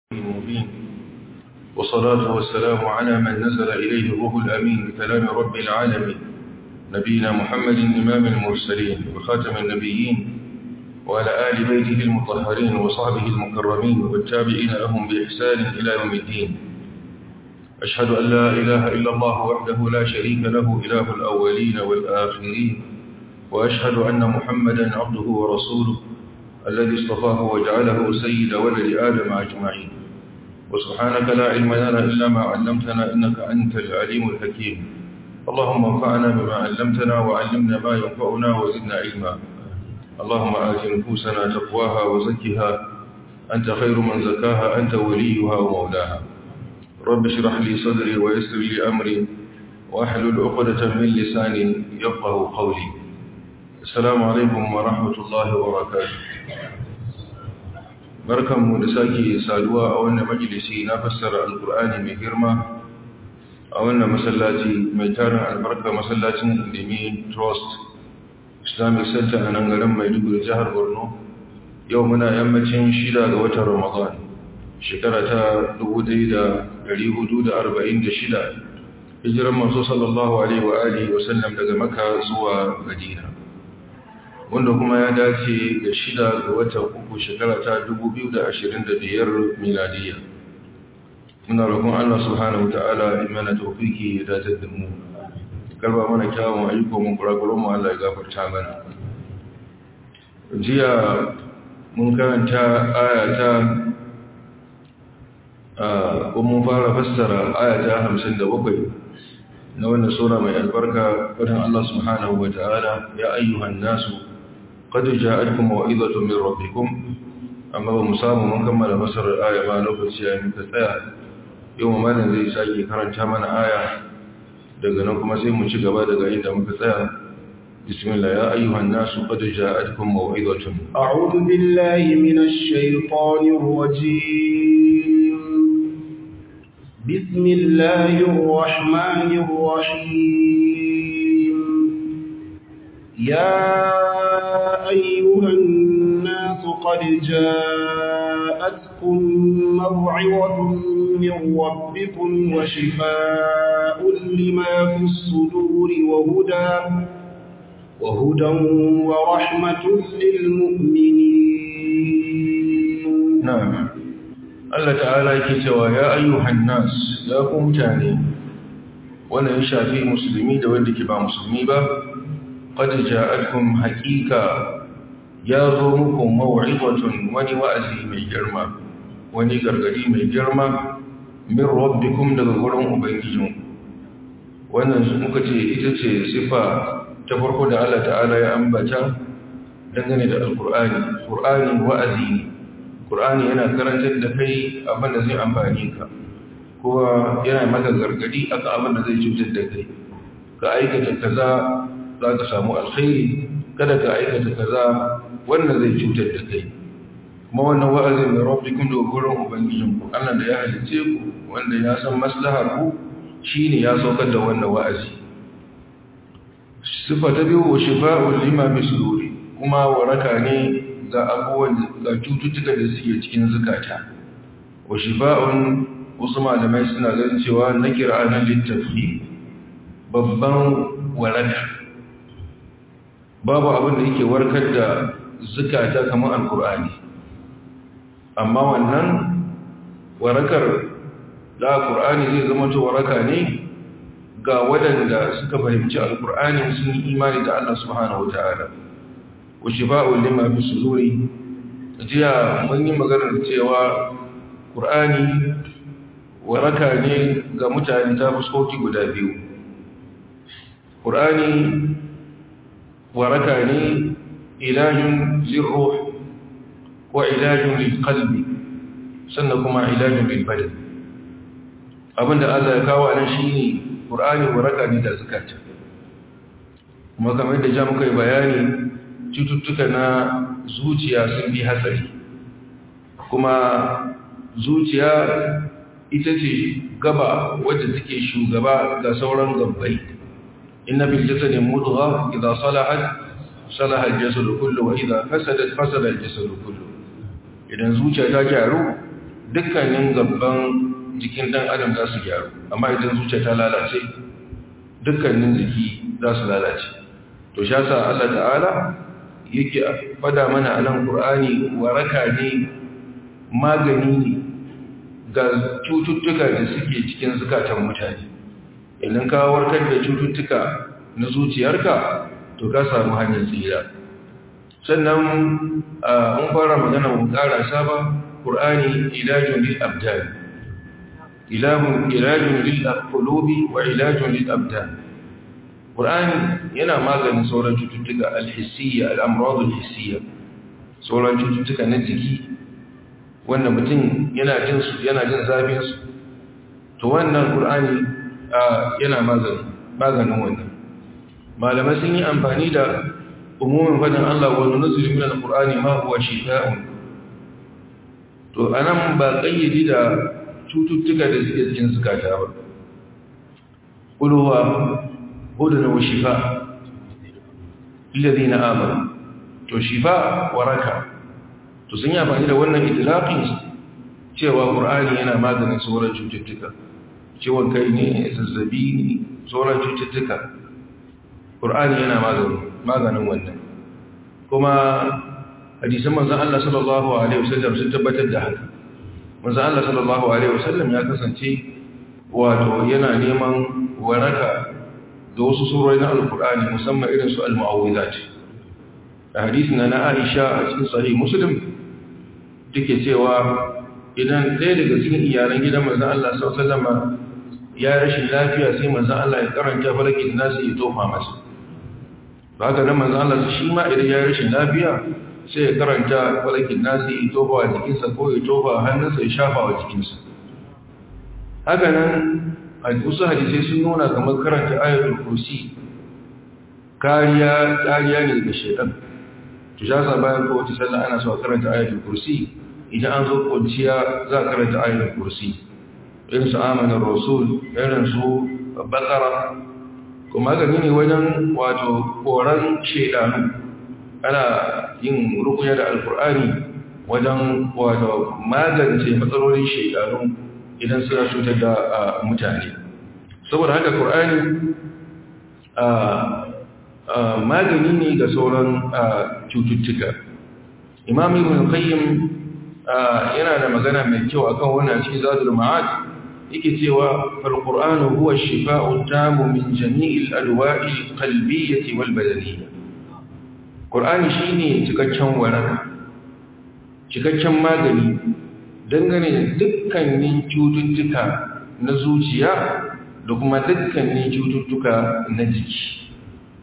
المبين والصلاة والسلام على من نزل إليه الروح الأمين بكلام رب العالمين نبينا محمد إمام المرسلين وخاتم النبيين وعلى آل بيته المطهرين وصحبه المكرمين والتابعين لهم بإحسان إلى يوم الدين أشهد أن لا إله إلا الله وحده لا شريك له إله الأولين والآخرين وأشهد أن محمدا عبده ورسوله الذي اصطفاه وجعله سيد ولد آدم أجمعين وسبحانك لا علم لنا إلا ما علمتنا إنك أنت العليم الحكيم اللهم انفعنا بما علمتنا وعلمنا ما ينفعنا وزدنا علما اللهم آت نفوسنا تقواها وزكها أنت خير من زكاها أنت وليها ومولاها رب اشرح لي صدري ويسر لي أمري وأحلل عقدة من لساني يفقه قولي السلام عليكم ورحمة الله وبركاته barkanmu da sake saduwa a wannan majalisi na fassara alkur'ani mai girma a wannan masallaci mai tarin albarka masallacin indimi trust islamic center a nan garin maiduguri jihar borno yau muna yammacin shida ga watan ramadan shekara ta 1446 hijiran masu sallallahu alaihi wa alihi wasallam daga maka zuwa madina wanda kuma ya dace da shida ga watan uku shekara ta 2025 miladiya muna roƙon Allah subhanahu ta'ala imana tawfiki ya dace da mu karba mana kyawun ayyuka mun kurakuran mu Allah ya gafarta mana jiya mun karanta ayata a mun fara fassara ayata 57 na wannan sura mai albarka wadan Allah subhanahu wa ta'ala ya ayyuhan nasu قد جاءتكم موعظة من ربكم أما بمسام من كمل مصر الآية ما نفس يعني تتايا يوم ما نزي ساكي كرن تامن آية دقنكم سيم شقبا دقائن دمك تايا بسم الله يا أيها الناس قد جاءتكم موعظة أعوذ بالله من الشيطان الرجيم بسم الله الرحمن الرحيم يا أيها الناس قد جاءتكم موعظة من ربكم وشفاء لما في الصدور وهدى وهدى ورحمة للمؤمنين نعم الله تعالى يكتوى يا أيها الناس يا قمتاني ولا يشافي مسلمي دولك با مسلمي با قد جاءتكم حقيقة ya zo muku maw'izatun wani wa'azi mai girma wani gargadi mai girma min rabbikum daga gurin ubangijin wannan muka ce ita ce sifa ta farko da Allah ta'ala ya ambata dangane da alqur'ani qur'ani wa'azi ne qur'ani yana karantar da kai abin da zai amfani ka kuma yana maka gargadi akan abin da zai cutar da kai ka aikata kaza za ka samu alkhairi kada ka aikata kaza wannan zai cutar da kai kuma wannan wa'azin mai rabbikum da gurin ubangijinku Allah da ya halice ku wanda ya san maslahar ku shine ya saukar da wannan wa'azi sifa ta biyu wa shifa'un lima bi suduri kuma waraka ne ga abubuwan ga cututtuka da suke cikin zukata wa shifa'un wasu malamai suna ganin cewa na kira'anin littafi babban waraka babu abin da yake warkar da zukata kamar alkur'ani amma wannan warakar da alkur'ani zai zama to waraka ne ga waɗanda suka fahimci alkur'ani sun yi imani da Allah subhanahu wata'ala wa shifa'u lima fi suduri jiya mun yi maganar cewa qur'ani waraka ne ga mutane ta fuskoki guda biyu qur'ani waraka ne ilajin lirruh wa ilajin lilqalbi sannan kuma ilajin lilbadan abinda Allah ya kawo anan shine Qur'ani waraka ne da zakata kuma kamar da ja muka yi bayani cututtuka na zuciya sun bi hatsari kuma zuciya ita ce gaba wadda take shugaba ga sauran gabbai inna fil jasadi mudgha idha salahat salaha al-jasad kullu wa idha fasadat fasada al-jasad kullu idan zuciya ta gyaru dukkanin gaban jikin dan adam za su gyaru amma idan zuciya ta lalace dukkanin jiki za su lalace to sha sa Allah ta'ala yake fada mana a nan Qur'ani waraka ne magani ne ga cututtuka da suke cikin zukatan mutane idan ka warkar da cututtuka na zuciyarka to ka samu hanyar tsira sannan mun fara magana mun karasa ba Qur'ani ilajun lil abdan ilahun ilajun lil qulubi wa ilajun lil abdan Qur'ani yana maganin sauran cututtuka al-hissiyya al-amrad al-hissiyya sauran cututtuka na jiki wanda mutum yana jin su yana jin zafin su to wannan Qur'ani yana maganin maganin wannan malamai sun yi amfani da umumin fadin Allah wa nunzilu min al-Qur'ani ma huwa shifaa'un to anan ba kayyade da cututtuka da suke cikin zukata ba kulwa hudun wa shifa lillazina amanu to shifa waraka to sun yi amfani da wannan itlaqin cewa qur'ani yana maganin sauran cututtuka ciwon kai ne zazzabi ne sauran cututtuka qur'ani yana maganin maganin wannan kuma hadisan manzon Allah sallallahu alaihi wasallam sun tabbatar da haka manzon Allah sallallahu alaihi wasallam ya kasance wato yana neman waraka da wasu surori na alkur'ani musamman irin su al-mu'awwizat a hadisi na Aisha a cikin sahih Muslim take cewa idan ɗaya daga cikin iyalan gidan manzon Allah sallallahu alaihi wasallam ya rashin lafiya sai manzon Allah ya karanta farkin nasu ya tofa masa haka nan manzon Allah shi ma idan ya rashin lafiya sai ya karanta farkin nasu ya tofa wa jikinsa ko ya tofa hannunsa ya shafa wa jikinsa haka nan wasu hadisai sun nuna kamar karanta ayatul kursi kariya kariya ne daga shaitan to ya sa bayan kowace sallah ana so a karanta ayatul kursi idan an zo kwanciya za a karanta ayatul kursi irin su amanar rasul irin su bakara kuma gani ne wajen wato koran shaidanu ana yin rukuya da alkur'ani wajen wato magance matsalolin shaidanu idan suna cutar da mutane saboda haka ƙur'ani magani ne ga sauran cututtuka imam ibn qayyim yana da magana mai kyau akan wannan cikin zadul ma'ad yake cewa fal qur'anu huwa ash-shifa'u tamu min jami'il adwa'i qalbiyyah wal badaniyyah qur'ani shine cikakken waraka cikakken magani dangane da dukkanin cututtuka na zuciya da kuma dukkanin cututtuka na jiki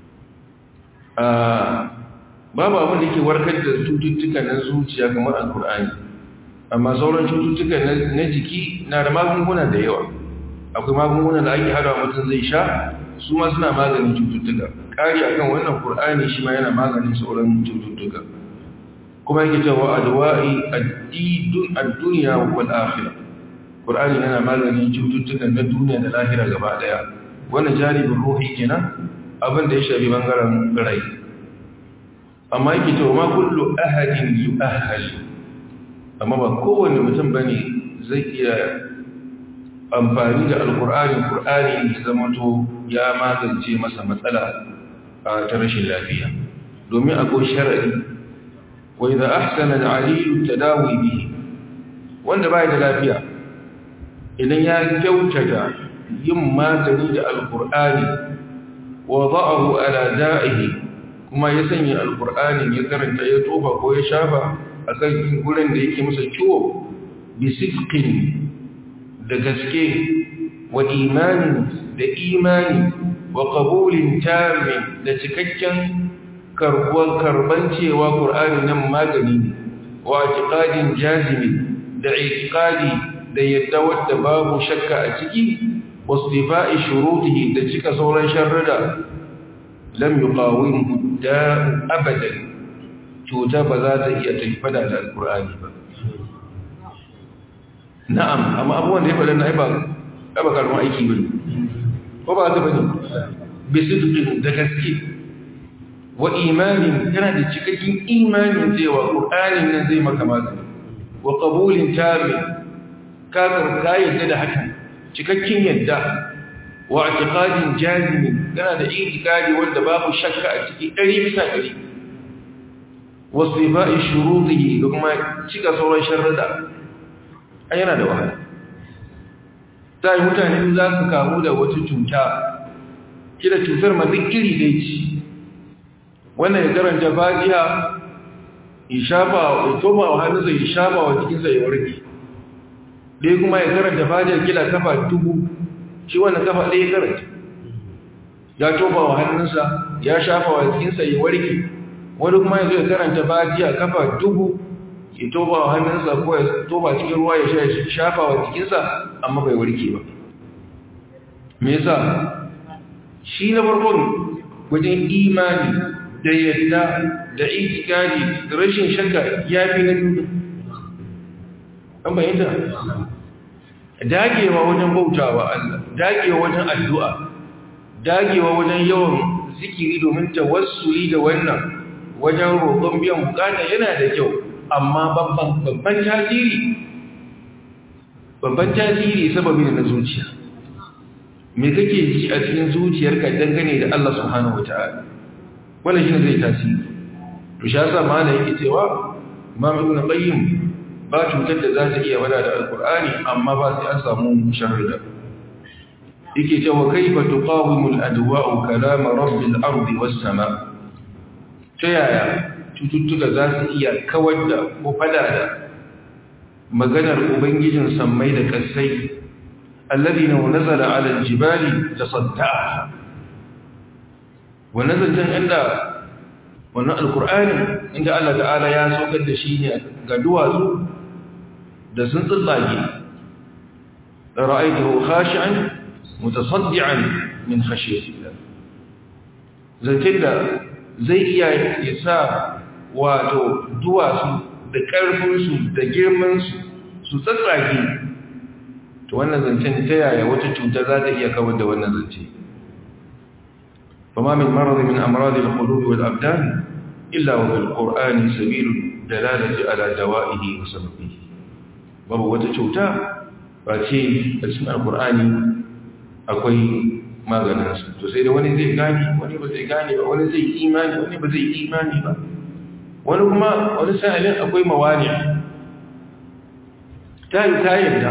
babu abin da ke warkar da cututtuka na zuciya kamar alkur'ani amma sauran cututtuka na jiki na da magunguna da yawa akwai magunguna da ake hada mutum zai sha su ma suna maganin cututtuka ƙari akan wannan kur'ani shi ma yana maganin sauran cututtuka kuma yake cewa adwa'i addidun ad-dunya wal akhirah qur'ani yana maganin cututtukan na duniya da lahira gaba daya wannan jaribin ruhi kenan abin da ya shafi bangaren rai amma yake cewa ma kullu ahadin yu'ahhal amma ba kowanne mutum bane zai iya amfani da alqur'ani qur'ani ya zama to ya magance masa matsala ta rashin lafiya domin akwai sharadi وإذا أحسن العليل التداوي به wanda bai da lafiya idan ya kyautata yin magani da alkur'ani wa za'ahu ala da'ihi kuma ya sanya alkur'ani ya karanta ya tofa ko ya shafa akan gurin da yake masa ciwo bi sidqin da gaske wa imani da imani wa qabulin tammi da cikakken karbuwar karban cewa ƙur'ani nan magani ne wa atiqadin jazimi da iqadi da yadda wadda babu shakka a ciki wasdifa'i shurutihi da cika sauran sharrida lam yuqawimhu da abadan cuta ba za ta iya tafada da alƙur'ani ba na'am amma abubuwan da ya faɗa na ba ba karɓar aiki bane ko ba ta bane bisidqin da gaske wa imanin yana da cikakken imanin cewa ƙur'anin nan zai maka magani wa ƙabulin tami ka ka yadda da hakan cikakken yadda wa i'tiqadin jazim kana da i'tiqadi wanda babu shakka a ciki 100 bisa 100 wasifa'i shurutihi da kuma cika sauran sharrada ai yana da wahala sai mutane za su kamu da wata cuta kila cutar ma duk iri dai ci wannan ya karanta fatiha ya shafa ya toba wa hannunsa ya shafa wa jikinsa ya warke dai kuma ya karanta fatiha kila kafa dubu shi wannan kafa ɗaya ya karanta ya toba wa hannunsa ya shafa wa jikinsa ya warke wani kuma ya zo ya karanta fatiha kafa dubu ya toba wa hannunsa ko ya toba cikin ruwa ya shafa wa jikinsa amma bai warke ba me yasa shi na farkon wajen imani da yadda da itikadi da rashin shakka ya fi na biyu an bayyanta dagewa wajen bautawa Allah dagewa wajen addu'a dagewa wajen yawan zikiri domin tawassuli da wannan wajen roƙon biyan bukata yana da kyau amma babban tasiri babban tasiri sababi na zuciya me kake ji a cikin zuciyarka dangane da Allah subhanahu wataala wannan shine zai tasiri to shi yasa malai yake cewa Imam Ibn Qayyim ba cutar da za ta iya wada da Alkur'ani amma ba sai an samu sharrida yake cewa kaifa tuqawimu al-adwa'u kalam rabbil ardi was sama ta yaya cututtuka za su iya kawar da ko fada da maganar ubangijin sammai da kasai alladhi law nazala 'ala al-jibali tasadda'a wa nazaltan inda wannan alkur'ani inda Allah ta'ala ya saukar da shi ne ga duwatsu da sun tsallage ra'aytuhu khashi'an mutasaddian min khashyatillah zakin da zai iya yasa wato duwatsu da karfin su da girman su su tsallage to wannan zancen ta yaya wata cuta za ta iya kawar da wannan zance فما من مرض من أمراض القلوب والأبدان إلا وفي القرآن سبيل الدلالة على دوائه وسببه babu wata cuta ba ce a cikin alkur'ani akwai maganinsu to sai da wani zai gani wani ba zai gane ba wani zai imani wani ba zai imani ba wani kuma wani sa'ilin akwai mawani ta yi ta yadda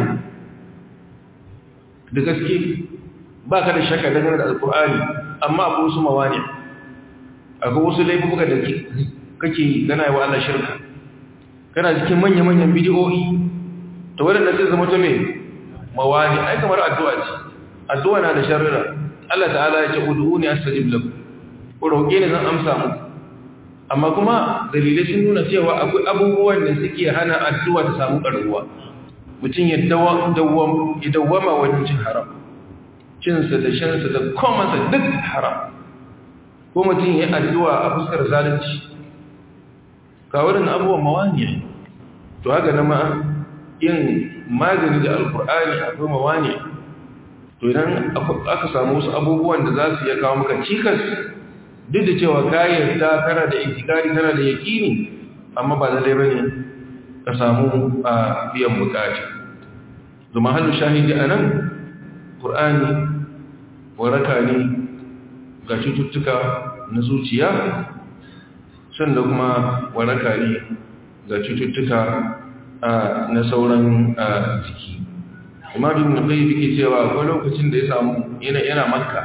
da gaske ba ka da shakka dangane da alkur'ani amma akwai wasu mawani akwai wasu laifuka da kake gana wa Allah shirka kana cikin manya-manyan bidiyoyi ta waɗanda zai zama ta mai mawani ai kamar addu'a ce addu'a na da sharrira Allah ta'ala ya ce udu'u ne astajib lakum ko roƙe ne zan amsa muku amma kuma dalilai sun nuna cewa akwai abubuwan da suke hana addu'a ta samu ƙarfuwa mutum ya dawwama wajen cin haram cinsa da shansa da komansa duk haram ko mutum ya addu'a a fuskar zalunci kawarin abubuwan mawani to haka na ma yin magani da alkur'ani akwai mawani to idan aka samu wasu abubuwan da za su iya kawo maka cikas duk da cewa kayan ta kana da itikari kana da yakini amma ba zai bane ka samu a biyan bukata zuma hannu shahidi a nan ƙur'ani waraka ne ga cututtuka na zuciya sanda kuma waraka ne ga cututtuka na sauran jiki kuma bin da kai yake cewa akwai lokacin da ya samu yana makka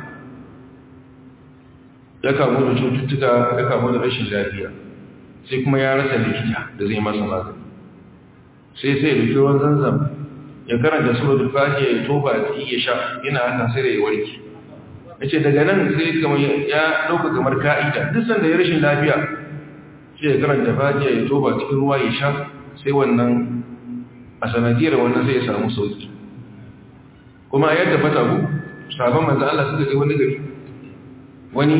ya kamu da cututtuka ya kamu da rashin lafiya sai kuma ya rasa likita da zai masa magani sai sai da ruwan zanzam ya karanta suratul fatiha ya toba ya sha yana haka sai da ya warke yace daga nan sai kamar ya dauka kamar ka'ida duk sanda ya rashin lafiya sai ya karanta fatiha ya toba cikin ruwa ya sha sai wannan a sanadiyar wannan sai ya samu sauki kuma a yadda fata ku sabon manzan Allah suka je wani gari wani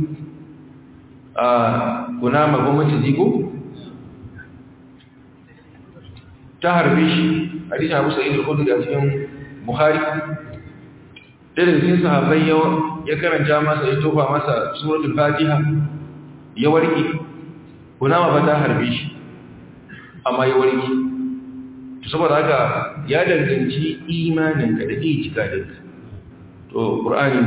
a kunama gwamnati jiko ta harbe shi hadisi abu sa'id al-khudri a cikin bukhari ɗaya daga cikin sahabbai ya karanta masa ya tofa masa suratul fatiha ya warke kunama ba ta harbe shi amma ya warke saboda haka ya danganci imaninka da itikadinka to qur'ani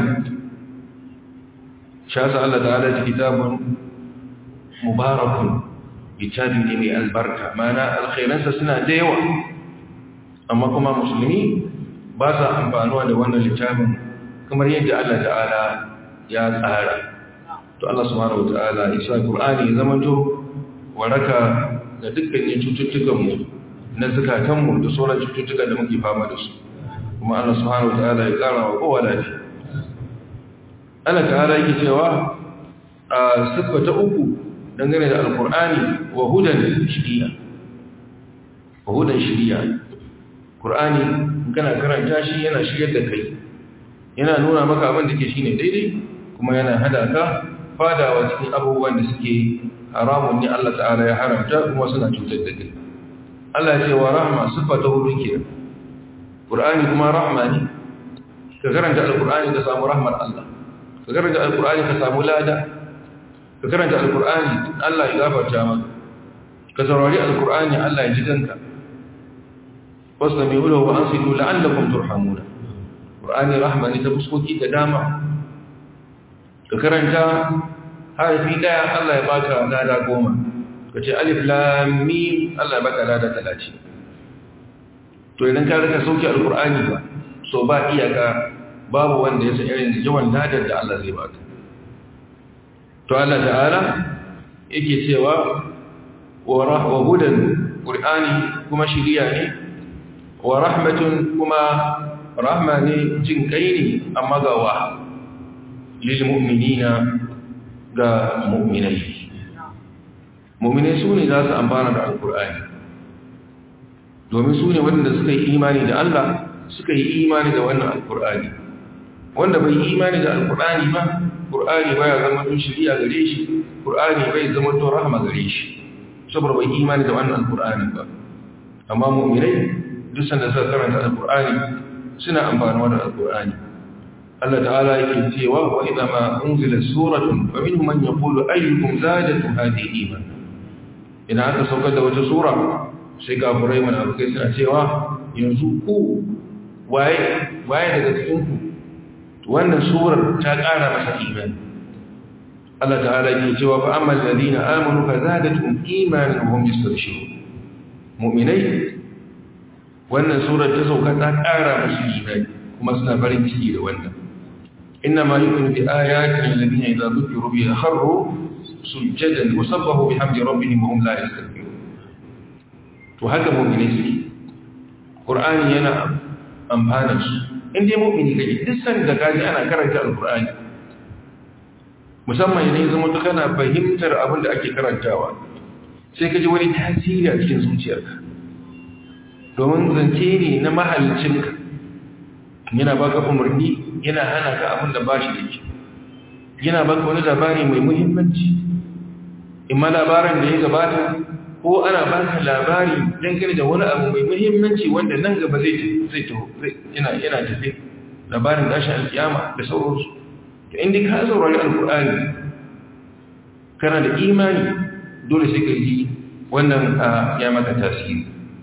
shasa Allah ta'ala ta kitabun mubarakun littafi ne mai albarka mana alkhairansa suna da yawa amma kuma musulmi ba sa amfanuwa da wannan littafin kamar yadda Allah ta'ala ya tsara to Allah subhanahu wata'ala ya sa Qur'ani ya zamanto waraka ga dukkanin cututtukan mu na zakatan mu da sauran cututtuka da muke fama da su kuma Allah subhanahu wata'ala ya kara wa kowa lafiya Allah ta'ala yake cewa a siffa ta uku dangane da alkur'ani wa hudan shiriya wa hudan shiriya qur'ani kana karanta shi yana shiryar da kai yana nuna maka abin da ke shine daidai kuma yana hada ka fadawa cikin abubuwan da suke haramun ne Allah ta'ala ya haramta kuma suna cutar da kai Allah ya ce wa rahma sifa ta hudu kenan qur'ani kuma rahma ne ka karanta alkur'ani ka samu rahmar Allah ka karanta alkur'ani ka samu lada ka karanta alkur'ani Allah ya gafarta maka ka saurari alkur'ani Allah ya ji danka wasami ulahu wa ansitu la'allakum turhamuna qur'ani rahmani ta fuskoki da dama ka karanta harfi daya Allah ya baka lada goma ka ce alif lam mim Allah ya baka lada 30 to idan ka rika sauki alkur'ani ba so ba iyaka babu wanda ya san irin yawan ladar da Allah zai baka to Allah ta'ala yake cewa wa hudan qur'ani kuma shiriya ne wa rahmatun kuma rahma ne jin kai ne amma ga wa lil mu'minina ga mu'minai mu'minai su ne za su amfana da alqur'ani domin su ne wanda suka yi imani da Allah suka yi imani da wannan alqur'ani wanda bai yi imani da alqur'ani ba Qur'ani baya zama tun shiriya gare shi, Qur'ani bai zama tun rahama gare shi, saboda bai imani da wannan Qur'ani ba. Amma mu'minai duk sanda suka karanta Al-Qur'ani suna amfanuwa da Al-Qur'ani. Allah ta'ala yake cewa wa idza ma unzila suratun fa minhum man yaqulu ayyukum zadatu hadhihi iman. Ina aka saukar da wata sura sai kafirai munafikai suna cewa yanzu ku waye waye daga cikin ku wannan surar ta ƙara masa imani Allah ta'ala ke cewa fa amma alladhina amanu fa zadatuhum imanan wa hum yastabshirun mu'minai wannan surar ta sauka ta ƙara musu imani kuma suna farin ciki da wannan inna ma yu'minu bi ayati alladhina idza dhukiru biha kharru sujadan wa sabbahu bihamdi rabbihim wa hum la yastakbirun to haka mu'minai suke qur'ani yana amfana su in dai mu'mini kake duk san da kaji ana karanta alqur'ani musamman idan zama to kana fahimtar abin da ake karantawa sai kaji wani tasiri a cikin zuciyarka domin zance ne na mahalcinka yana baka umarni yana hana ka abin da bashi da ke yana baka wani labari mai muhimmanci imma labarin da ya gabata ko ana baka labari dangane da wani abu mai muhimmanci wanda nan gaba zai zai taho yana yana tafi labarin tashin alkiyama da sauransu to inda ka saurari alkur'ani kana da imani dole sai ka yi wannan ya maka tasiri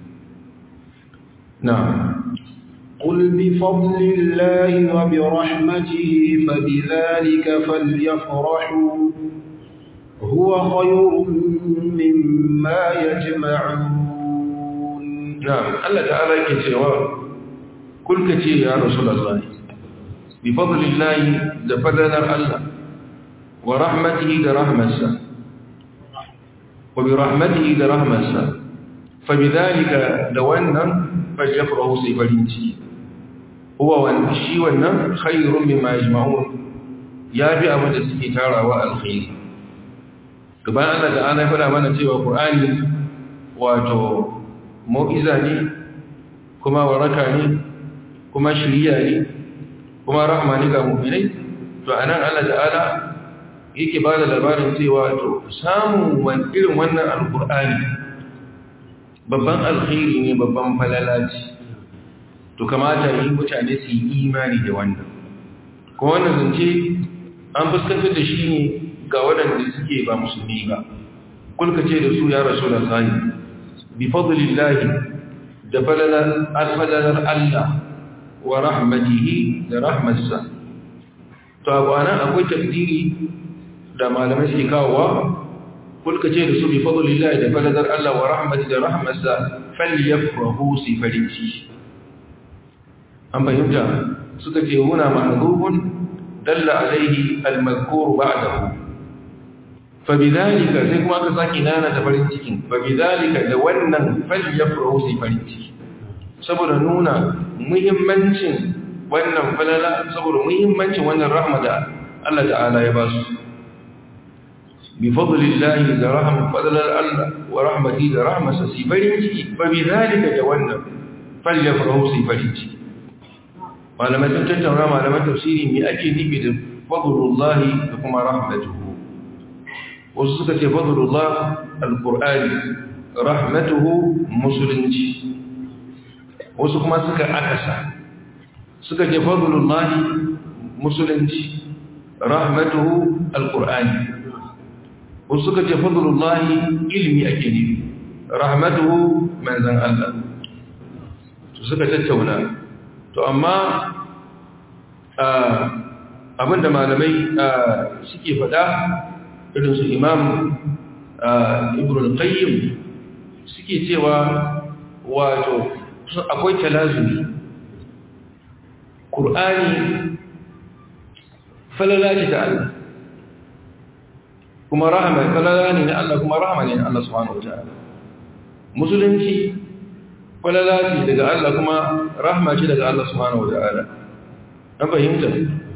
na'am قل بفضل الله وبرحمته فبذلك فليفرحوا هو خير مما يجمعون نعم الله تعالى كتوى كل كتير يا رسول الله بفضل الله دفلنا الله ورحمته درحمة وبرحمته درحمة فبذلك دوانا فليفرحوا سيفرينتي هو والشي والنم خير مما يجمعون يا بي أبدا سكتارا والخير gaban Allah da ana fada mana cewa Qur'ani wato mu'iza ne kuma waraka ne kuma shiriya ne kuma rahma ne ga mu'minai to anan Allah ta'ala yake ba da labarin cewa to samun wani irin wannan alqur'ani babban alkhairi ne babban falalaci to kamata yi mutane su yi imani da wannan kuma wannan zance an fuskantar da shi ne ga waɗanda suke ba musulmi ba kulka ce da su ya rasu da sahi bi fadlillahi da falalar Allah wa rahmatihi da rahmarsa to abu anan akwai takdiri da malamai suke kawowa kulka ce da su bi fadlillahi da falalar Allah wa rahmatihi da rahmarsa falyafrahu si farinci an fahimta suka ce huna ma'rufun dalla alaihi al-mazkur ba'dahu fabidhalika sai kuma aka saki nana da farin cikin fabidhalika da wannan falyafrahu si farin ciki saboda nuna muhimmancin wannan falala saboda muhimmancin wannan rahma da Allah ta'ala ya ba su bi fadlillahi da rahmat fadlal Allah wa rahmati da rahmasa si farin ciki fabidhalika da wannan falyafrahu si farin ciki malamai sun tattauna malaman tafsiri me ake nufi da fadlullahi da kuma rahmatuhu wasu suka ce fadlullah alqur'ani rahmatuhu musulunci wasu kuma suka akasa suka ce fadlullah musulunci rahmatuhu alqur'ani wasu suka ce fadlullah ilmi ake nufi rahmatuhu manzan Allah suka tattauna to amma abinda malamai suke fada irin su imam ibn al-qayyim suke cewa wato akwai talazumi qur'ani falala ce ta Allah kuma rahama falala ne na Allah kuma rahama ne na Allah subhanahu wataala musulunci falala ce daga Allah kuma rahama ce daga Allah subhanahu wataala an fahimta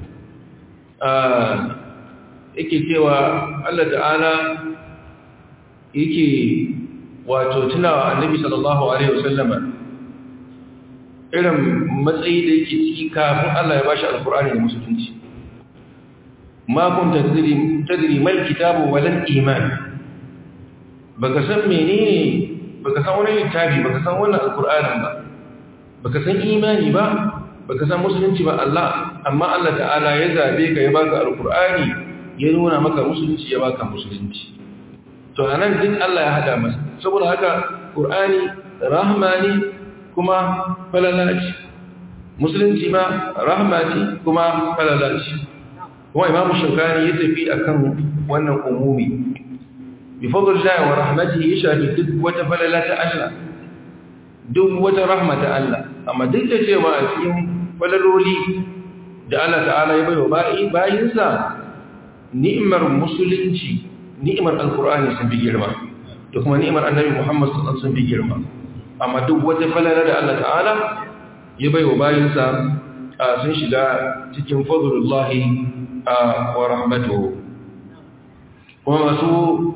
yake cewa Allah ta'ala yake wato tunawa annabi sallallahu alaihi wasallama irin matsayi da yake ciki kafin Allah ya bashi alkur'ani da musulunci ma kun tadri tadri mal kitabu wal iman baka san menene baka san wani littafi baka san wannan alkur'anin ba baka san imani ba baka san musulunci ba Allah amma Allah ta'ala ya zabe ka ya baka alkur'ani ya nuna maka musulunci ya baka musulunci to anan duk Allah ya hada masa saboda haka qur'ani rahmani kuma falalaci musulunci ma rahmati kuma falalaci kuma imamu shaukani ya tafi akan wannan umumi bi fadlillahi wa rahmatihi yashafi duk wata falalata Allah duk wata rahmata Allah amma duk da cewa a cikin falaloli da Allah ta'ala ya bayo bayinsa ni'imar musulunci ni'imar alkur'ani sun fi girma da kuma ni'imar annabi muhammad sallallahu sun fi girma amma duk wata falala da Allah ta'ala ya bai wa bayinsa sun shiga cikin fadlullahi wa rahmatuhu kuma masu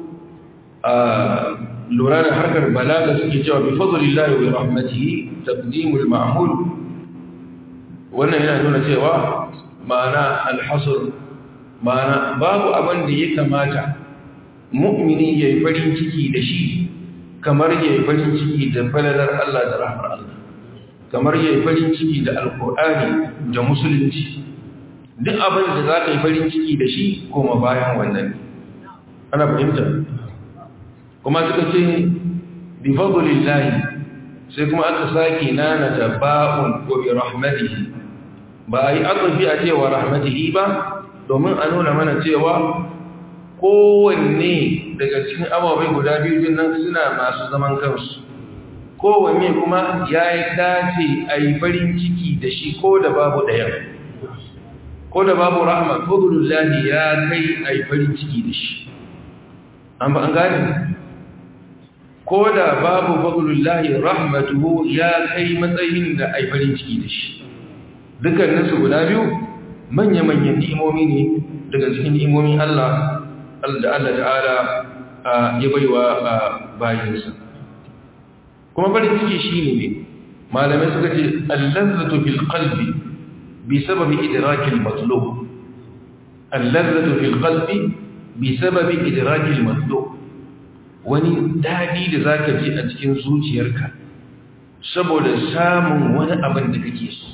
lura da harkar balaga suke cewa bi fadlillahi wa rahmatihi taqdimul ma'mul wannan yana nuna cewa ma'ana alhasr ma'ana babu abin da ya kamata mu'mini ya yi farin ciki da shi kamar ya yi farin ciki da falalar Allah da rahmar Allah kamar ya yi farin ciki da alkur'ani da musulunci duk abin da za ka yi farin ciki da shi koma bayan wannan ana fahimta kuma suka ce bi fadlillahi sai kuma aka sake nana da ba'un wa bi rahmatihi ba yi aqfi a cewa rahmatihi ba domin a nuna mana cewa kowanne daga cikin ababai guda biyu din nan suna masu zaman kansu kowanne kuma ya yi dace a yi farin ciki da shi ko da babu ɗayan ko da babu rahama fadlullahi ya kai a yi farin ciki da shi an ba an gane ko da babu fadlullahi rahmatuhu ya kai matsayin da a yi farin ciki da shi dukkaninsu guda biyu manya-manyan ni'imomi ne daga cikin ni'imomin Allah da Allah ta'ala ya baiwa bayinsa kuma farin ciki shi ne malamai suka ce allazzatu fil qalbi bi sababi idrakil matlub allazzatu fil qalbi bi sababi idrakil matlub wani dadi da zaka ji a cikin zuciyarka saboda samun wani abin da kake so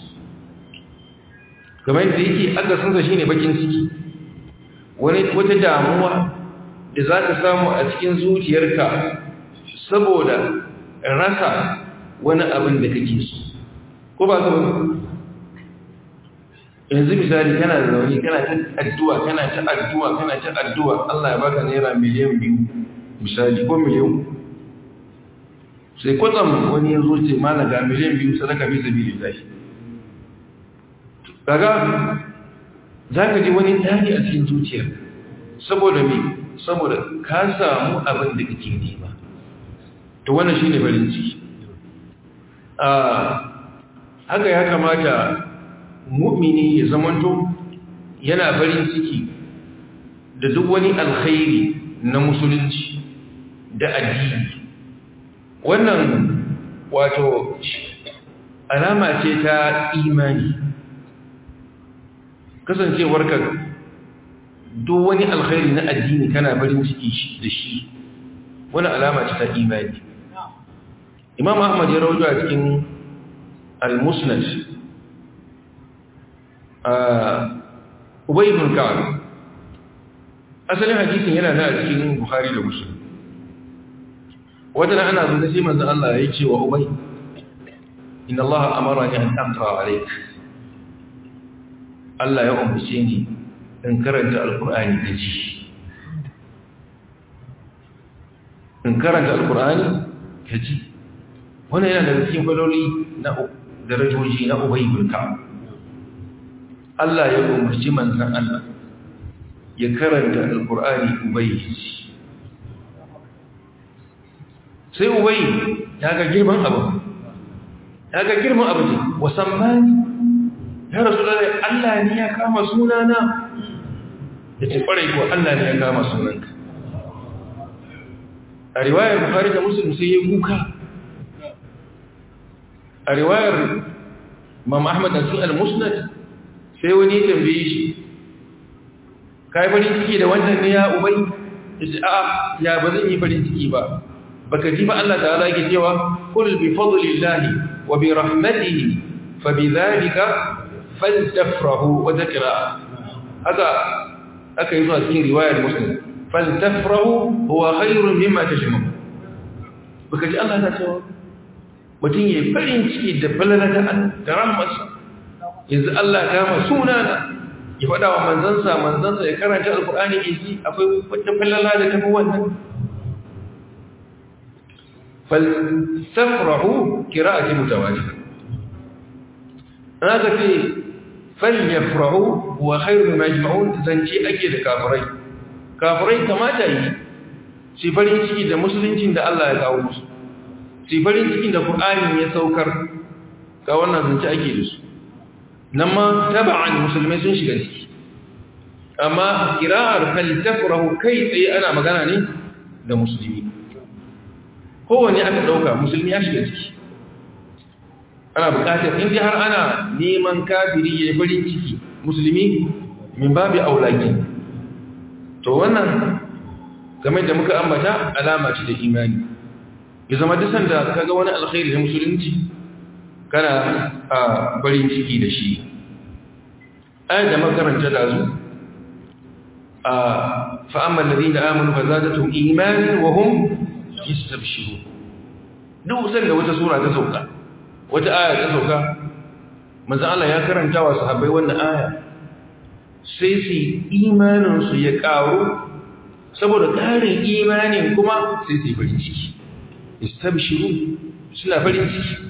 kamar yadda yake akasinsa shine bakin ciki wani wata damuwa da za ka samu a cikin zuciyarka saboda rasa wani abin da kake so ko ba ka yanzu misali kana da zaune kana ta addu'a kana ta addu'a kana ta addu'a Allah ya baka naira miliyan biyu misali ko miliyan sai kwatsam wani ya zo ce mana ga miliyan biyu sadaka fi sabili lahi kaga za ka ji wani tari a cikin zuciyar saboda me saboda ka samu abin da kake nema to wannan shine farin ciki haka ya kamata mu'mini ya zamanto yana farin ciki da duk wani alkhairi na musulunci da addini wannan wato alama ce ta imani kasancewarka duk wani alkhairi na addini kana farin ciki da shi wani alama ce ta imani imam ahmad ya rauta a cikin al-musnad ubay ibn ka'ab asalin hadisin yana da cikin bukhari da muslim wadana ana zuwa sai manzon Allah ya ce wa ubay inna Allah amarani an aqra alayk Allah ya umarce ni in karanta alqur'ani da ji in karanta alqur'ani ka ji wannan yana daga cikin faloli na darajoji na ubay ibn ka'ab Allah ya umarci manzan Allah ya karanta alkur'ani ubayi sai ubayi ya ga girman abu ya ga girman abu ne wasammani ya rasu da Allah ne ya kama sunana ya ce ƙwarai ko Allah ne ya kama sunanka a riwayar bukari da musulun sai ya kuka a riwayar Imam Ahmad da sun al-Musnad sai wani ya tambaye shi kai farin ciki da wannan ne ya ubai yace a ya ba zan yi farin ciki ba baka ji ba Allah ta'ala yake cewa kul bi fadlillahi wa bi rahmatihi fa bi dhalika faltafrahu wa dhakra haka aka yi zuwa cikin riwayar muslim faltafrahu huwa khairun mimma tajmaun baka ji Allah ta cewa mutum yayi farin ciki da balalata da rahmatsa yanzu Allah kama sunana ya faɗa wa manzansa manzansa ya karanta alkur'ani ya ji akwai wata falala da tafi wannan falsafrahu kira'ati mutawajida ana ka ce falyafrahu wa khairu majma'un zance ake da kafirai kafirai kamata yi su farin ciki da musuluncin da Allah ya kawo musu su farin cikin da Qur'ani ya saukar ga wannan zance ake da su nan ma taba'an musulmai sun shiga ciki amma kira'ar faltafrahu kai tsaye ana magana ne da musulmi kowane aka ɗauka musulmi ya shiga ciki ana buƙatar in har ana neman kafiri ya farin ciki musulmi min babi aulaki to wannan game da muka ambata alama ce da imani ya zama dusan da kaga wani alkhairi na musulunci kana a barin ciki da shi ayat da makaranta da zu a fa'amman ladin da amonu fa zadatum imanin wa hum yastabshiru duk san da wata sura ta sauka wata aya ta sauka manzo Allah ya karanta wa sahabbai wannan aya sai su imanin su ya karu saboda karin imanin kuma sai su yi farin ciki istabshiru suna farin ciki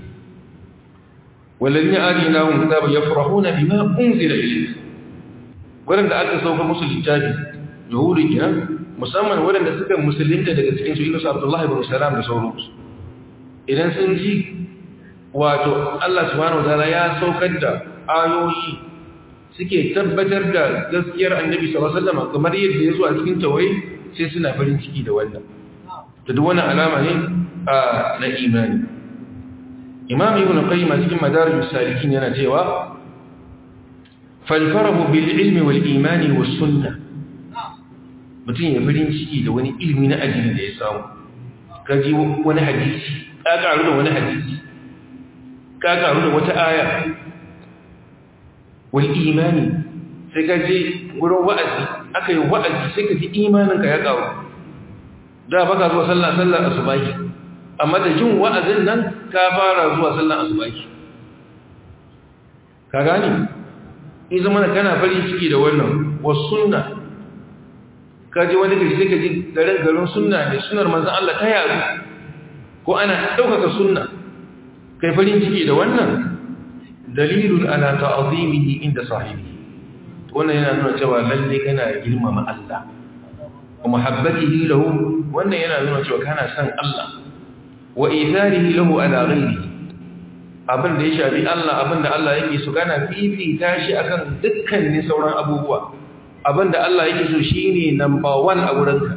والذين آتيناهم كتابا يفرحون بما أنزل إليك ولن aka sauka musu littafi yahudi kenan musamman waɗanda suka musulunta daga cikin su ilusu abdullahi ibn salam da sauransu idan sun ji wato Allah subhanahu wataala ya saukar da ayoyi suke tabbatar da gaskiyar annabi sallallahu alaihi wasallam kamar yadda ya zo a cikin tawaye sai suna farin ciki da wannan da duk wannan alama ne na imani imam ibn qayyim cikin madarij salikin yana cewa fal farahu bil ilmi wal imani was sunnah mutum ya farin ciki da wani ilmi na addini da ya samu kaji wani hadisi ka karu da wani hadisi ka karu da wata aya wal imani sai ka je gurin wa'azi aka yi wa'azi sai ka ji imaninka ya karu da baka zuwa sallah sallah asubahi amma da jin wa'azin nan ka fara zuwa sallan asubahi ka gani in zama kana farin ciki da wannan wasu sunna ka ji wani gari sai ka ji garin garin sunna ne sunar manzan Allah ta yaru ko ana ɗaukaka sunna kai farin ciki da wannan dalilun ala ta'azimihi inda sahibi wannan yana nuna cewa lalle kana girmama Allah wa muhabbatihi lahu wannan yana nuna cewa kana son Allah wa itharihi lahu ala ghairihi abin da ya shafi Allah abin da Allah yake so kana fifita shi akan dukkanin sauran abubuwa abin da Allah yake so shine number 1 a wurinka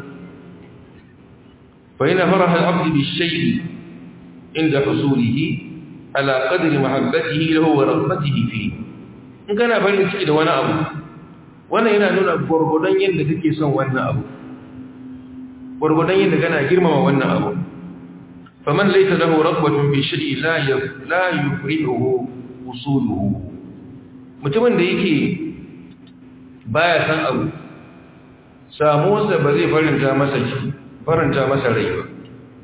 fa ina faraha al-abd bi shay'i inda husulihi ala qadri mahabbatihi lahu wa raghbatihi fihi in kana farin ciki da wani abu wannan yana nuna gurgudan yadda kake son wannan abu gurgudan yadda kana girmama wannan abu faman laysa lahu raghbatun fi shay'in la la yufrihu usuluhu mutumin da yake baya san abu samuwarsa ba zai faranta masa ki faranta masa rai ba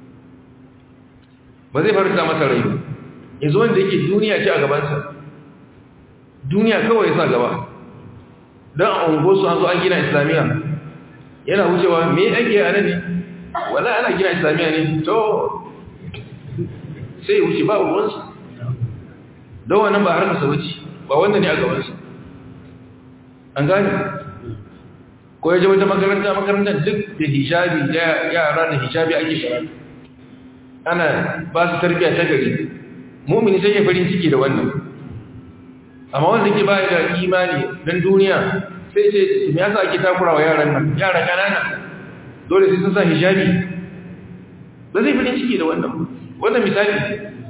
ba zai faranta masa rai ba yanzu wanda yake duniya ce a gabansa duniya kawai sa gaba don a ungosu an zo an gina islamiyya yana wucewa me ake a nan ne wala ana gina islamiyya ne to sai wuce ba ruwansa don wannan ba harkasa wuce ba wanda ne a gabansa an gane ko ya je wata makaranta makarantar duk da hijabi yara da hijabi ake karatu ana ba su tarbiyya ta gari mumini sai ya farin ciki da wannan amma wanda ke baya da imani don duniya sai ce me yasa ake takura wa yaran nan yara kanana dole sai sun sa hijabi ba zai farin ciki da wannan wannan misali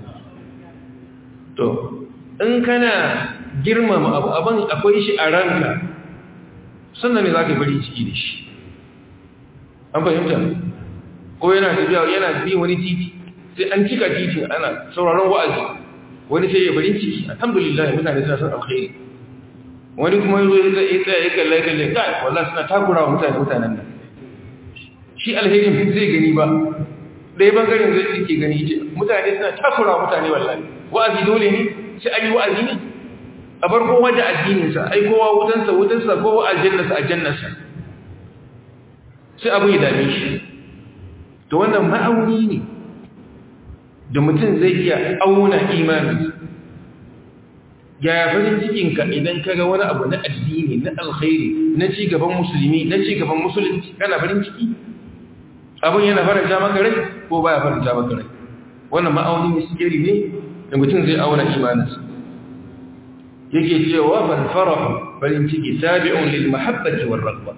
to in kana girmama abu abin akwai shi a ranka sannan ne za ka farin ciki da shi an fahimta ko yana tafiya yana bi wani titi sai an cika titin ana sauraron wa'azi wani sai ya farin ciki alhamdulillah mutane suna son alkhairi wani kuma yazo ya tsaye tsaye ya kalle kalle kai wallahi suna takura wa mutane mutanen nan shi alherin zai gani ba dai bangaren zai yake gani ce mutane suna takura wa mutane wallahi wa'azi dole ne sai an yi wa'azi ne a bar kowa da addininsa ai kowa wutansa wutansa kowa aljannarsa aljannarsa sai abu ya dame shi to wannan ma'auni ne da mutum zai iya auna imaninsa yaya farin cikinka idan ka ga wani abu na addini na alkhairi na ci gaban musulmi na ci gaban musulunci kana farin ciki abin yana faranta maka rai ko baya faranta maka rai wannan ma'auni miskeri ne da mutum zai auna imaninsa yake cewa ban farahu farin ciki tabi'un lil mahabbati war raghba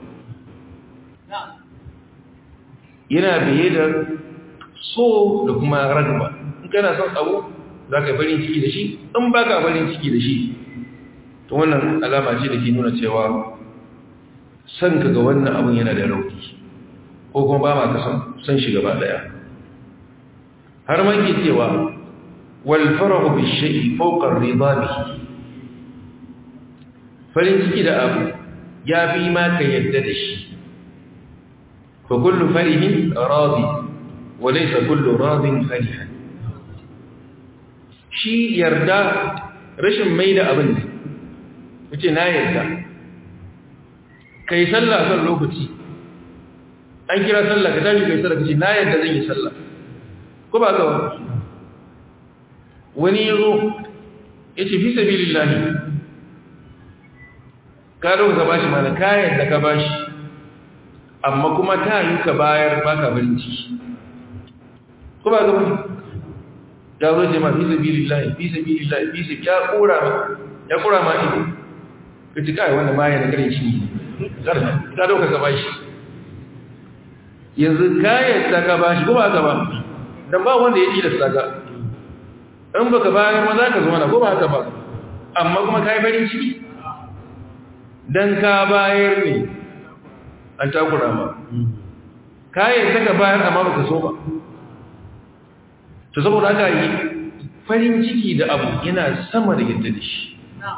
yana biye da so da kuma ragba in kana son abu zaka farin ciki da shi in baka farin ciki da shi to wannan alama ce da ke nuna cewa san ka ga wannan abun yana da rauni ko kuma ba ma ka san san shi gaba daya har ma ke cewa wal farahu bi shay'i fawqa ar-ridha bihi farin ciki da abu ya fi ma ka yadda da shi fa kullu farihin radi wa laysa kullu radin farihan shi yarda rashin mai da abin ne wuce na yarda kai sallah kan lokaci an kira sallah ka tashi kai sallah kace na yarda zan yi sallah ko ba ga wani yazo yace fi sabilillahi ka zo ka bashi mana kayan da ka bashi amma kuma ta yi ka bayar baka farin ciki ko ba ga wani ya zo ce ma fi sabilillahi fi sabilillahi fi sabi ya kura ya kura ma ido ka ci kai wanda ma ya da garin shi ka zo ka bashi yanzu kayan da ka bashi ko ba ka ba dan ba wanda ya tilasta ka in baka bayar ma za ka zo mana ko ba ka ba amma kuma kai farin ciki dan ka bayar ne an takura ma kayan ta ka bayar amma baka so ba to saboda aka yi farin ciki da abu yana sama da yadda da shi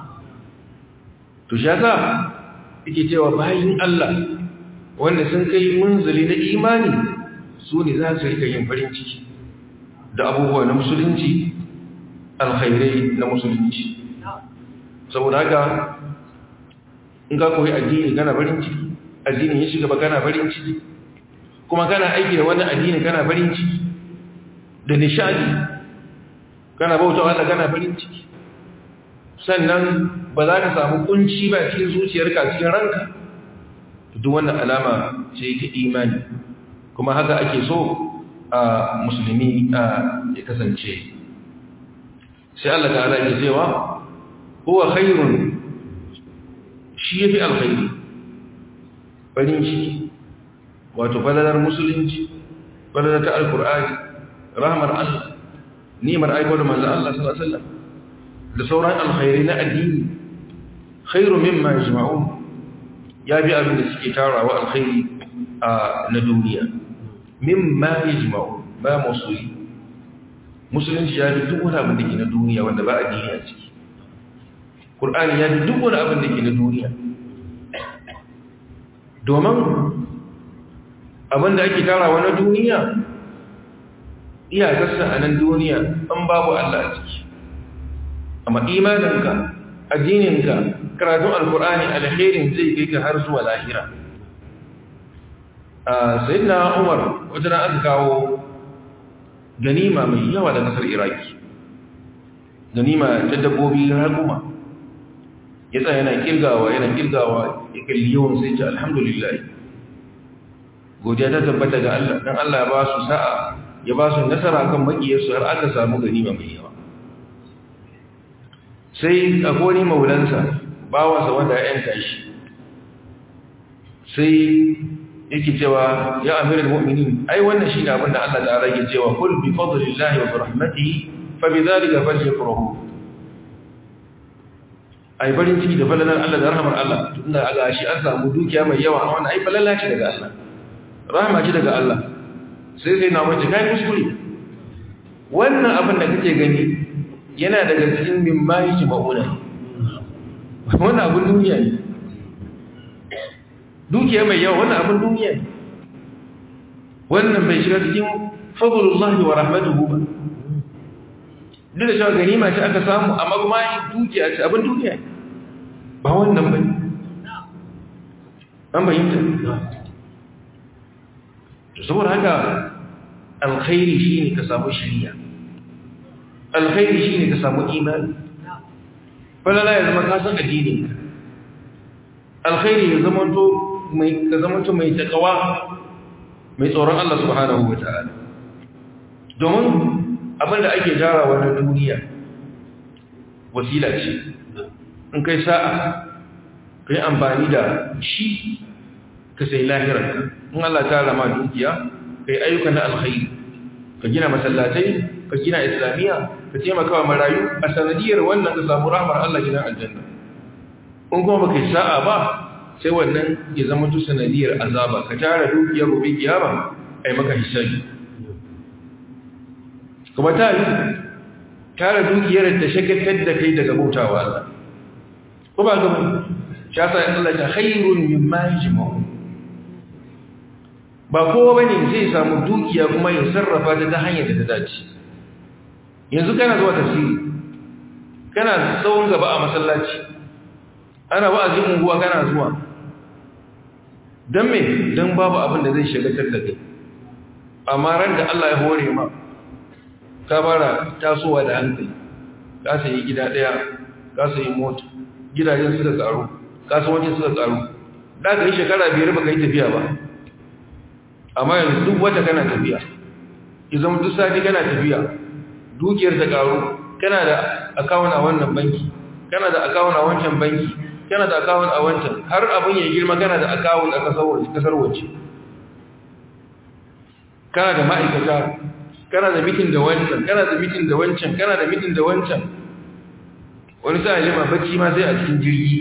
to shi yasa yake cewa bayin Allah wanda sun kai munzali na imani su ne za su rika yin farin ciki da abubuwa na musulunci alkhairai na musulunci saboda haka in ka koyi addini kana farin ciki addinin ya shiga ba kana farin ciki kuma kana aiki da wannan addini kana farin ciki da nishadi kana bauta Allah kana farin ciki sannan ba za ka samu kunci ba cikin zuciyarka cikin ranka duk wannan alama ce ta imani kuma haka ake so a musulmi ya kasance sai Allah ta'ala ya cewa huwa khairun shi yafi alkhairi farin ciki wato falalar musulunci falalar ta alkur'ani rahmar Allah nimar aiko da manzo Allah sallallahu alaihi wasallam da sauran alkhairi na addini khairu mimma yajma'un ya bi abin da suke tarawa alkhairi na duniya mimma yajma'un ba musuli musulunci ya bi duk wani abin da ke na duniya wanda ba addini a ciki Qur'ani ya bi duk wani abin da ke na duniya domin abin da ake tarawa na duniya iyakarsa a nan duniya an babu Allah a ciki amma imaninka addininka karatun alkur'ani alherin zai kai ka har zuwa lahira a sayyidina umar wajen aka kawo ganima mai yawa da kasar iraki ganima ta dabbobi raguma ya tsaya yana kirgawa yana kirgawa ya kalli yawan sai ce alhamdulillah godiya ta tabbata ga Allah dan Allah ya ba su sa'a ya ba su nasara kan makiyarsu har aka samu ganima mai yawa sai akwai maulansa bawansa wanda ya yanka shi sai yake cewa ya amiral mu'minin ai wannan shine abin da Allah ta'ala yake cewa kul bi fadlillahi wa bi rahmatihi fa bi dhalika falyafrahu ai barin ciki da falalar Allah da rahmar Allah tunda aga shi an samu dukiya mai yawa wannan ai falala ce daga Allah rahma ce daga Allah sai sai na mace kai kuskure wannan abin da kake gani yana daga cikin mimma yake ma'una wannan abin duniya ne dukiya mai yawa wannan abin duniya ne wannan bai shiga cikin fadlullahi wa rahmatuhu ba duk da cewa ganima ce aka samu amma kuma dukiya ce abin duniya ne ba wannan bane an bayyanta saboda haka alkhairi shine ka samu shiriya alkhairi shine ka samu imani falala ya zama ka san addinin alkhairi ya zama to mai ka zama to mai takawa mai tsoron Allah subhanahu wataala domin abinda ake jarawa na duniya wasila ce in kai sa'a kai amfani da shi ka sai lahirarka in Allah ta rama dukiya kai ayyuka na alkhairi ka gina masallatai ka gina islamiyya ka taimaka wa marayu a sanadiyar wannan ka samu rahmar Allah gidan aljanna in kuma baka yi sa'a ba sai wannan ya zama tu sanadiyar azaba ka tara dukiyar gobe kiyama ai maka hisabi kuma ta yi tara dukiyar da shagaltar da kai daga bautawa Allah ko ba gaba sha sa Allah ta khairun mimma yajma'u ba kowa bane zai samu dukiya kuma ya sarrafa ta ta hanyar da ta dace yanzu kana zuwa tafsiri kana tsawon gaba a masallaci ana wa'azin unguwa kana zuwa don me don babu abin da zai shagatar da kai amma ran da Allah ya hore ma ka bara tasowa da hankali ka sayi gida daya ka sayi mota gidajen suka karu kasuwancin suka karu da ka yi shekara biyar baka yi tafiya ba amma yanzu duk wata kana tafiya izan duk sati kana tafiya dukiyar ta karu kana da akawun a wannan banki kana da akawun a wancan banki kana da akawun a wancan har abin ya girma kana da akawun a kasar waje kana da ma'aikata kana da mitin da wancan kana da mitin da wancan kana da mitin da wancan wani sa lima bacci ma sai a cikin jirgi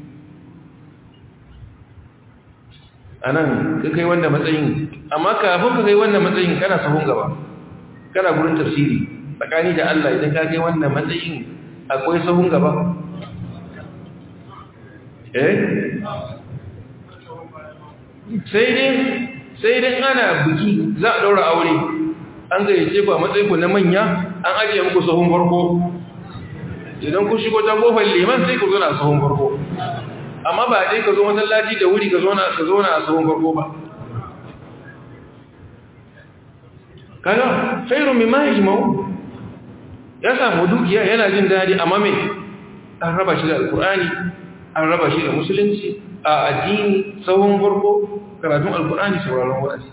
a nan ka kai wanda matsayin amma kafin ka kai wannan matsayin kana sahun gaba kana gurin tafsiri tsakani da Allah idan ka kai wannan matsayin akwai sahun gaba eh sai dai sai dai ana biki za a daura aure an gayyace ku a matsayin ku na manya an ajiye muku sahun farko idan ku shigo ta kofar liman sai ku zo na sahun farko amma ba dai ka zo masallaci da wuri ka zo na ka zo na sahun farko ba kaga khairu mimma yajma'u ya samu dukiya yana jin dadi amma me an raba shi da alqur'ani an raba shi da musulunci a addini sahun farko karatun alqur'ani sauraron wa'azi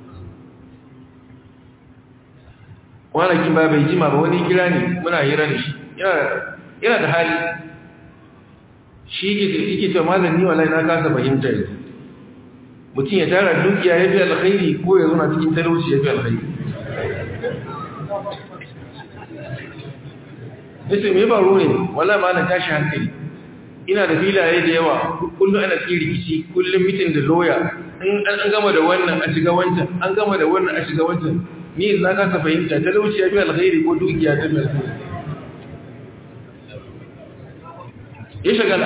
kwanakin ba bai jima ba wani kira ne muna hira da shi yana da hali shi yake ce mazan ni wallahi na kasa fahimta yanzu mutum ya tara dukiya ya fi alkhairi ko ya zuna cikin talauci ya fi alkhairi yace me baro ne wallahi ma na tashi hankali ina da filaye da yawa kullum ana cikin rikici kullum mitin da loya in an gama da wannan a shiga wancan an gama da wannan a shiga wancan ni na kasa fahimta talauci ya fi alkhairi ko dukiya ta fi alkhairi ya shagala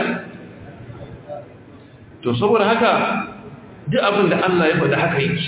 to saboda haka duk abin da Allah ya faɗa haka yake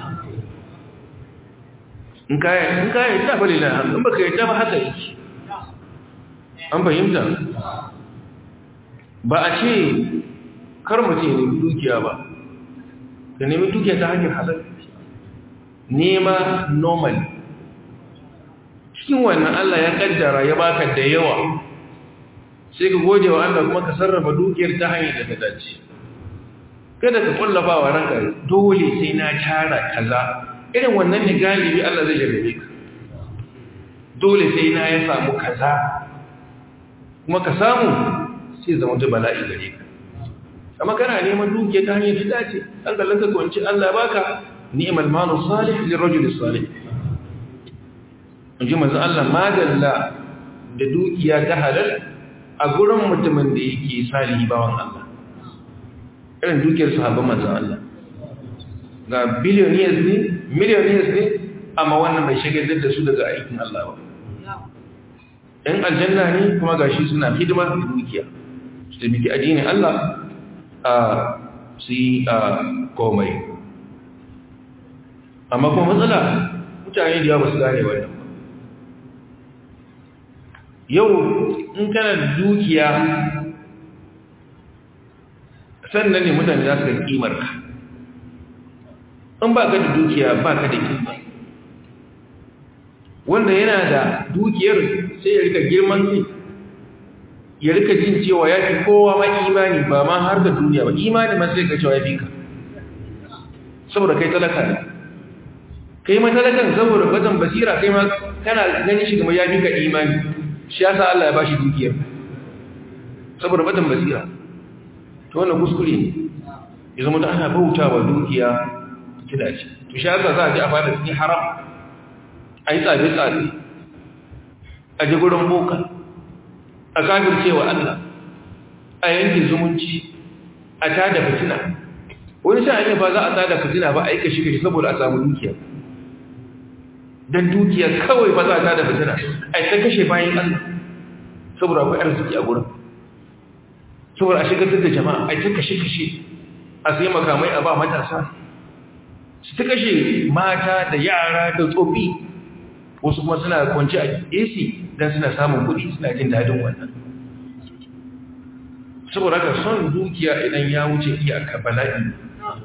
in kaya in kaya ta bari la in baka yarda ba haka yake an fahimta ba a ce kar mutum ya nemi dukiya ba ka nemi dukiya ta hanyar halal nema normal cikin wannan Allah ya kaddara ya baka da yawa sai ka gode wa Allah kuma ka sarrafa dukiyar ta hanyar da ta dace kada ka kullafa wa ranka dole sai na tara kaza irin wannan ne galibi Allah zai jarrabe ka dole sai na ya samu kaza kuma ka samu sai zama ta bala'i gare ka amma kana neman dukiya ta hanyar da dace an kallon ka kwanci Allah ya baka ni'mal malu salih lirajul salih in ji manzo Allah madalla da dukiya ta halal a gurin mutumin da yake salihi bawan Allah irin dukiyar sahabban manzon Allah ga billionaires ne millionaires ne amma wannan bai shagaltar da su daga aikin Allah ba ɗan aljanna ne kuma gashi suna hidima da dukiya su taimaki addinin Allah a su yi a komai amma kuma matsala mutane da yawa ba su gane wannan yau in kana da dukiya sannan ne mutane za su ga kimar ka in ba ka da dukiya ba ka da kima wanda yana da dukiyar sai ya rika girman kai ya rika jin cewa ya fi kowa ma imani ba ma har da duniya ba imani ma sai ka cewa ya fi ka saboda kai talaka ne kai ma talakan saboda bazan basira kai ma kana ganin shi kamar ya fi ka imani shi yasa Allah ya bashi dukiyar saboda bazan basira to wannan kuskure ne ya zama da ana bautawa dukiya kida ce to shi yasa za a ji a fara cikin haram a yi tsabe-tsabe a ji gurin boka a kafircewa Allah a yanke zumunci a tada fitina wani sha'ani ba za a tada fitina ba a yi kashi-kashi saboda a samu dukiya don dukiya kawai ba za a tada fitina a yi ta kashe bayan Allah saboda akwai arziki a gurin saboda a shigar da jama'a a yi ta kashe-kashe a sai makamai a ba matasa su ta kashe mata da yara da tsofi wasu kuma suna kwanci a AC don suna samun kuɗi suna jin daɗin wannan saboda haka son dukiya idan ya wuce iyaka bala'i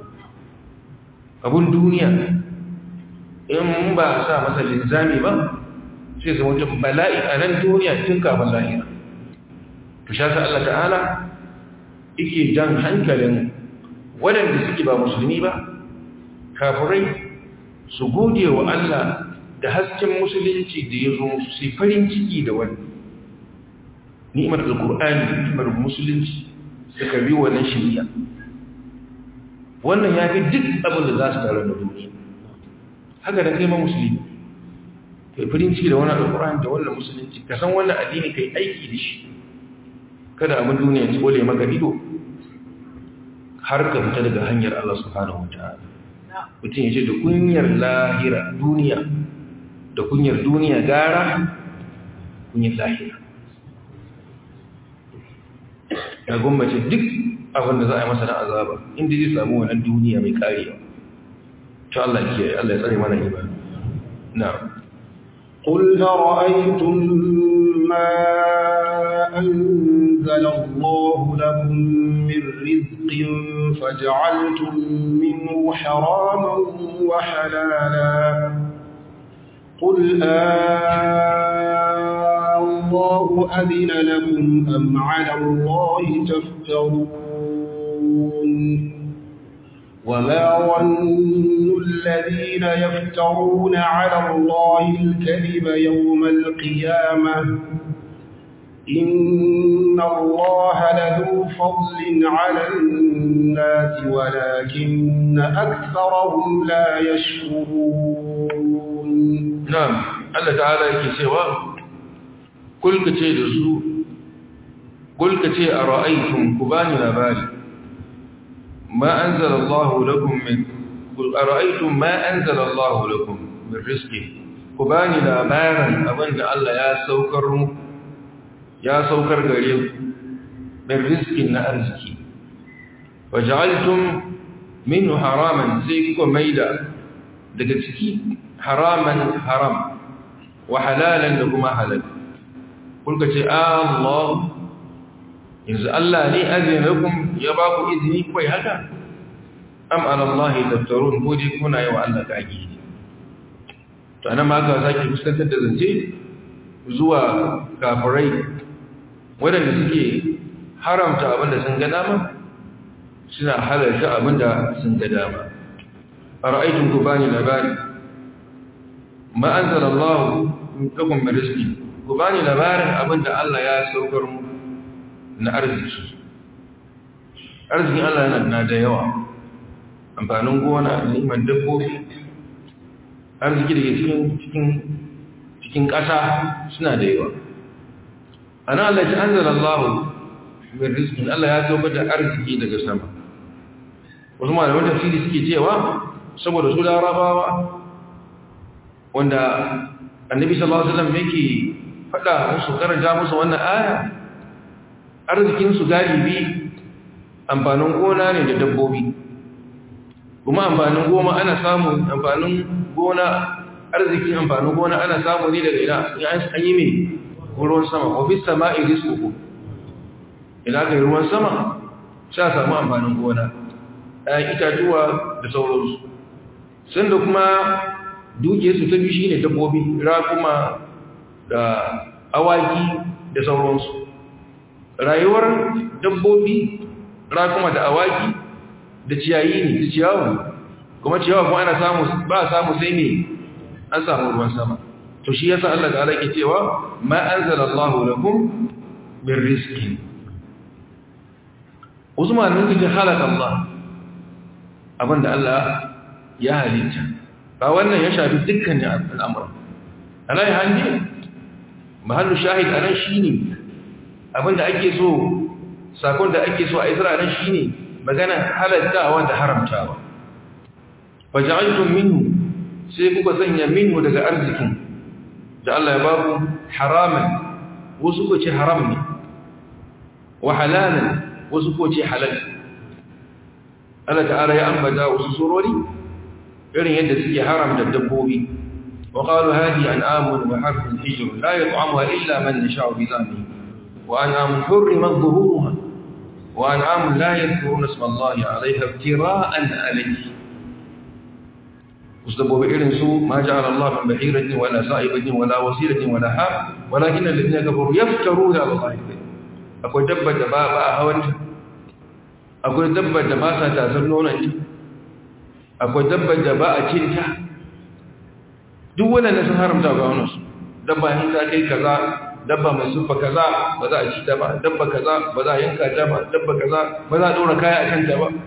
abun duniya in ba a sa masa linzami ba sai zama wata bala'i a nan duniya tun kafin lahira to sha sa Allah ta'ala ike jan hankalin waɗanda suke ba musulmi ba kafirai su gode wa Allah da hasken musulunci da ya zo su sai farin ciki da wani ni'imar alkur'ani ni'imar musulunci su karbi wannan shirya wannan ya fi duk abin da za su tare da duniya haka da kai ma musulmi kai farin ciki da wannan alkur'ani da wannan musulunci ka san wannan addini kai aiki da shi kada abin duniya ci bole maka ido har ka fita daga hanyar Allah subhanahu wa ta'ala mutum ya ce da kunyar lahira duniya da kunyar duniya gara kunyar lahira ya gwammace duk abinda za a yi masa na azaba inda zai samu wannan duniya mai karewa ta Allah kiyaye Allah ya tsare mana imani na'am قل أرأيتم ما أنزل الله لكم من رزق فجعلتم منه حراما وحلالا قل آه الله أذن لكم أم على الله تفترون وما ظن الذين يفترون على الله الكذب يوم القيامة إن الله لذو فضل على الناس ولكن أكثرهم لا يشكرون na'am Allah ta'ala yake cewa kul kace da su kul kace ara'aytum kubani labari ma anzala Allah lakum min kul ara'aytum ma anzala Allah lakum min rizqi kubani labarin abinda Allah ya saukar mu ya saukar gare ku min rizqin na arziki waja'altum minhu haraman sai kuka maida daga ciki haraman haram wa halalan da kuma halal kulka ce Allah yanzu Allah ne azin lakum ya ba ku izini kai haka am ala Allah taftarun ko dai kuna yi wa Allah kage to anan ma ka saki fuskantar da zance zuwa kafirai wadanda suke haramta abinda sun ga dama suna halarta abinda sun ga dama ara'aytum kubani labari ma anzala Allah lakum min rizqi ku bani labarin abinda Allah ya saukar mu na arziki arzikin Allah yana na da yawa amfanin gona neman dabbobi arziki da ke cikin cikin cikin ƙasa suna da yawa ana Allah ya anzala Allah min rizqi Allah ya saukar da arziki daga sama wasu malaman tafsiri suke cewa saboda su larabawa wanda annabi sallallahu alaihi wasallam yake faɗa musu karanta musu wannan aya arzikin su galibi amfanin gona ne da dabbobi kuma amfanin goma ana samu amfanin gona arzikin amfanin gona ana samu ne daga ina an yi mai ruwan sama ofis sama'i rizquku ina kai ruwan sama sha samu amfanin gona ɗayan itatuwa da sauransu sun da kuma dukiyarsu ta biyu shine dabbobi rakuma da awaki da sauransu rayuwar dabbobi rakuma da awaki da ciyayi ne da ciyawa kuma ciyawa kuma ana samu ba samu sai ne an samu ruwan sama to shi yasa Allah ta'ala ke cewa ma anzala Allahu lakum min rizqin Usman ne ke halaka Allah abinda Allah ya halitta ba wannan ya shafi dukkanin al'amuran alayi hannu mahallu shahid a nan shi ne abinda ake so sakon da ake so a isra nan shi ne magana halattawa da haramtawa ba ja'altun minhu sai kuka sanya minhu daga arzikin da Allah ya babu haraman wasu ko ce haram ne wa halalan wasu ko ce halal Allah ta'ala ya ambata wasu surori irin yadda suke haramta dabbobi wa qalu hadi an'amun wa harfun hijr la yut'amuha illa man nasha'u bi zamihi wa an'amun hurrimat dhuhuruha wa an'amun la yadhkuruna isma Allahi 'alayha iftira'an 'alayhi usdabobi irin su ma ja'ala Allah min bahiratin wala sa'ibatin wala wasilatin wala ha walakin alladhina kafaru yaftaruna 'ala Allahi akwai dabba da ba ba hawanta akwai dabba da ba sa tasar nonanta akwai dabbar da ba a cinta duk waɗanda sun haramta ga wani su dabba yin ta kai kaza dabba mai sufa kaza ba za a ci ta ba dabba kaza ba za a yanka ta ba dabba kaza ba za a ɗora kaya a kanta ba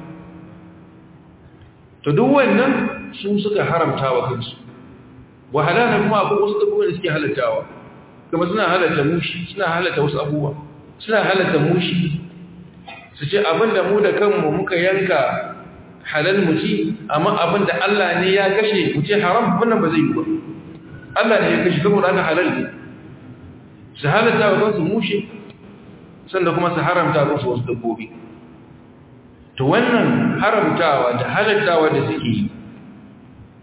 to duk wannan su suka haramta wa kansu wahala na kuma akwai wasu abubuwa da suke halattawa kuma suna halatta mushi suna halatta wasu abubuwa suna halatta mushi su ce abinda mu da kanmu muka yanka halal mu ci amma abin da Allah ne ya kashe mu ce haram wannan ba zai yi ba Allah ne ya kashe saboda haka halal ne su halatta wa kansu mushe sannan kuma su haramta musu wasu dabbobi to wannan haramtawa da halattawa da suke yi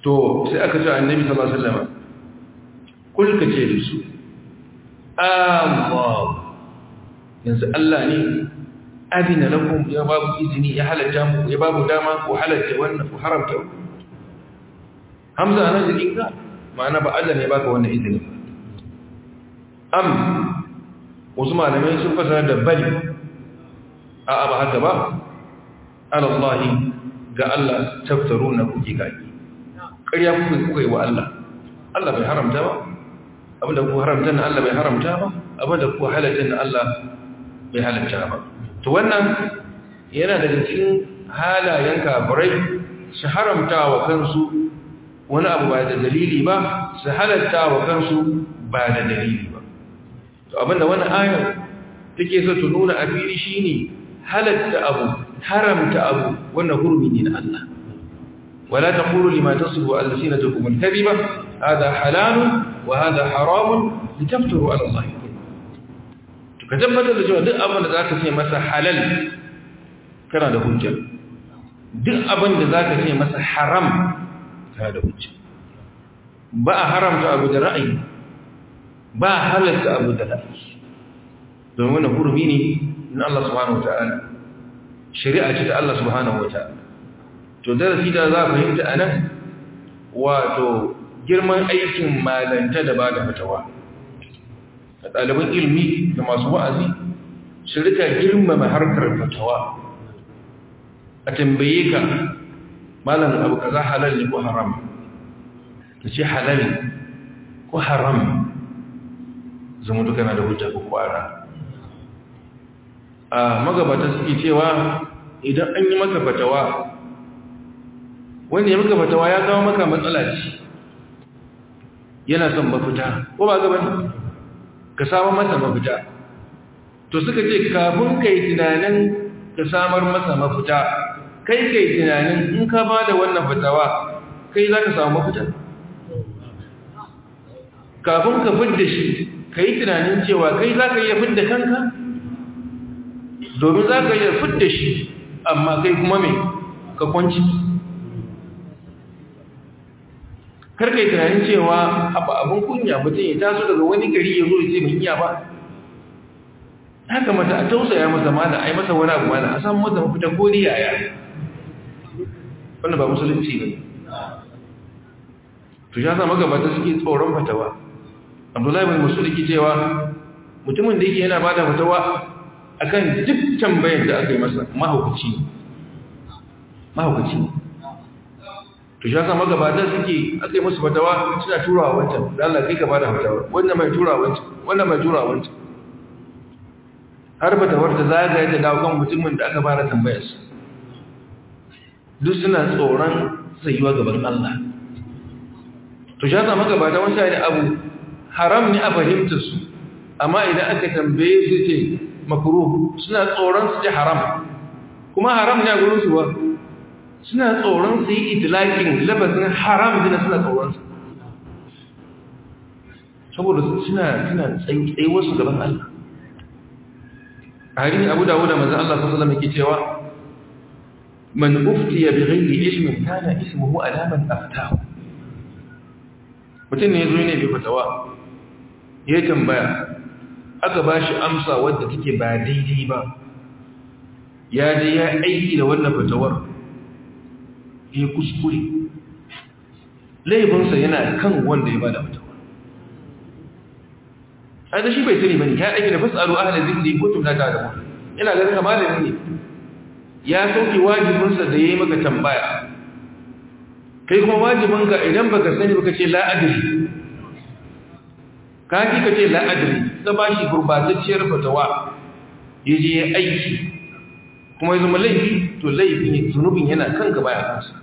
to sai aka ce annabi sallallahu alaihi wasallam kul ka ce da su Allah yanzu Allah ne adina lakum ya babu izini ya halatta mu ya babu dama ku halatta wannan ku haramta hamza nan da inka ma'ana ba Allah ne baka wannan izini am wasu malamai sun fasara da bali a ba haka ba alallahi ga Allah taftaruna kuke kaki ƙarya kuka kuka yi wa Allah Allah bai haramta ba abinda ku haramta na Allah bai haramta ba abinda ku halatta na Allah bai halatta ba to wannan yana daga cikin halayen kafirai su haramta wa kansu wani abu ba da dalili ba su halatta wa kansu ba da dalili ba to abinda wannan ayar take so ta nuna a fili shine halatta abu haramta abu wannan hurumi ne na Allah ولا تقولوا لما تصف ألسنتكم الكذبة هذا حلال وهذا حرام لتفتروا على الله tabbatar da cewa duk abin da za ka ce masa halal kana da hujja duk abin da za ka ce masa haram kana da hujja ba a haramta abu da ra'ayi ba a halatta abu da ra'ayi domin wani hurumi ne na Allah subhanahu wa ta'ala shari'a ce ta Allah subhanahu wa ta'ala to darasi da za a fahimta a nan wato girman aikin malanta da ba da fatawa da ɗaliban ilmi da masu wa'azi su rika girmama harkar fatawa a tambaye ka malam abu kaza halal ne ko haram ka ce halal ko haram zama duka na da hujja ko kwara a magabata suke cewa idan an yi maka fatawa wanda ya maka fatawa ya kawo maka matsala ce yana son mafita ko ba gaban ka samu masa mafita to suka ce kafin kai tunanin ka samar masa mafita kai kai tunanin in ka ba da wannan fatawa kai za ka samu mafita kafin ka fidda shi ka yi tunanin cewa kai za ka iya fidda kanka domin za ka iya fidda shi amma kai kuma mai ka kwanci karka yi tunanin cewa abu abin kunya mutum ya taso daga wani gari ya zo ya ce mai iya ba ya kamata a tausaya masa mana a yi masa wani abu mana a samu masa mafita ko yaya wanda ba musulunci ba to ya zama gabata suke tsoron fatawa abdullahi bin musul yake cewa mutumin da yake yana ba da fatawa akan duk tambayar da aka yi masa mahaukaci mahaukaci to shi yasa magabata suke aka yi musu fatawa suna turawa wancan da Allah kai ka bada fatawa wannan mai turawa wancan wannan mai turawa wancan har fatawar ta zagaye ta dawo kan mutumin da aka fara tambayar su duk suna tsoron tsayuwa gaban Allah to shi yasa magabata wancan ne abu haram ne a fahimtar su amma idan aka tambaye su ce makruh suna tsoron su ce haram kuma haram ne a gurin su ba suna tsoron su yi itilakin labarin haram dina suna tsoron su saboda suna suna tsaye wasu gaban Allah a harin abu dawo da mazan Allah sassalam yake cewa man uftiya bi ghairi ilmin kana ismuhu alaman aftahu mutum ne ya zo ne bai fatawa ya tambaya aka ba shi amsa wadda take ba daidai ba ya je ya aiki da wannan fatawar ya kuskure laifinsa yana kan wanda ya bada fatawa a da shi bai sani bane ya aiki da fasalu ahla zikri ko tun da ta da ina ganin malami ne ya sauke wajibinsa da yayi maka tambaya kai kuma wajibinka idan baka sani baka ce la adri ka ji ka ce la adri da bashi gurbatacciyar fatawa yaje ya aiki kuma ya zama laifi to laifin zunubin yana kanka baya kansa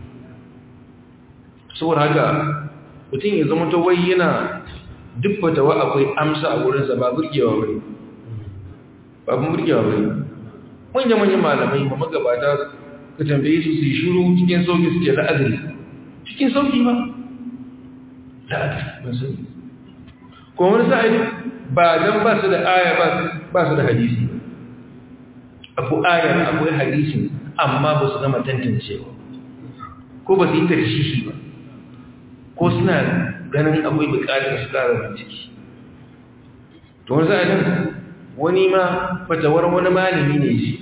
saboda haka mutum ya zama wai yana duk fatawa akwai amsa a wurinsa ba burgewa bane ba burgewa bane manya-manyan malamai ma magabata ka tambaye su su yi shiru cikin sauki su ce la'adari cikin sauki ba la'adari ban sani kuma wani sa'adi ba don ba su da aya ba su da hadisi abu ayar akwai hadisin amma ba su gama tantancewa ko ba su yi tarshishi ba ko suna ganin akwai bukatar su kara bincike to wani za'adin wani ma fatawar wani malami ne shi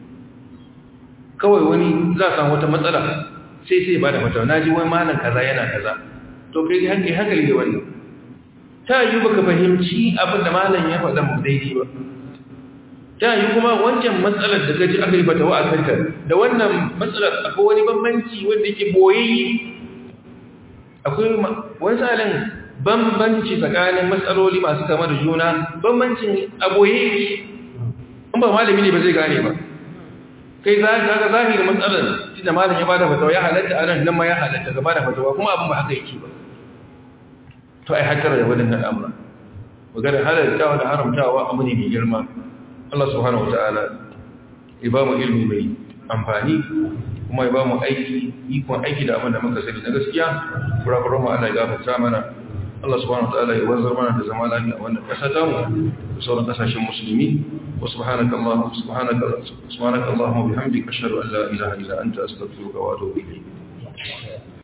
kawai wani za a samu wata matsala sai sai ba da fatawa na ji wani malam kaza yana kaza to kai hankali hankali da wannan ta yi baka fahimci abin da malam ya faɗa mu daidai ba ta yi kuma wancan matsalar da gaji aka yi fatawa a kanta da wannan matsalar akwai wani bambanci wanda yake boyayye akwai wani salin bambanci tsakanin matsaloli masu kama da juna bambancin aboye in ba malami ne ba zai gane ba kai za ka ga zahirin matsalar tunda malam ya bada fatawa ya halatta a nan nan ma ya halatta ga bada fatawa kuma abin ba haka yake ba to ai hakkara da wadannan al'amura maganar halartawa da haramtawa abu ne mai girma Allah subhanahu wataala ya ba mu ilmi mai amfani kuma ya ba mu aiki ikon aiki da abin da muka sani na gaskiya kurakuran mu Allah ya gafarta mana Allah subhanahu wataala ya wanzar mana da zama lafiya a wannan ƙasa ta mu da sauran ƙasashen musulmi wa subhanaka Allahumma subhanaka subhanaka Allahumma bihamdika ashhadu an la ilaha illa anta astaghfiruka wa atubu ilayk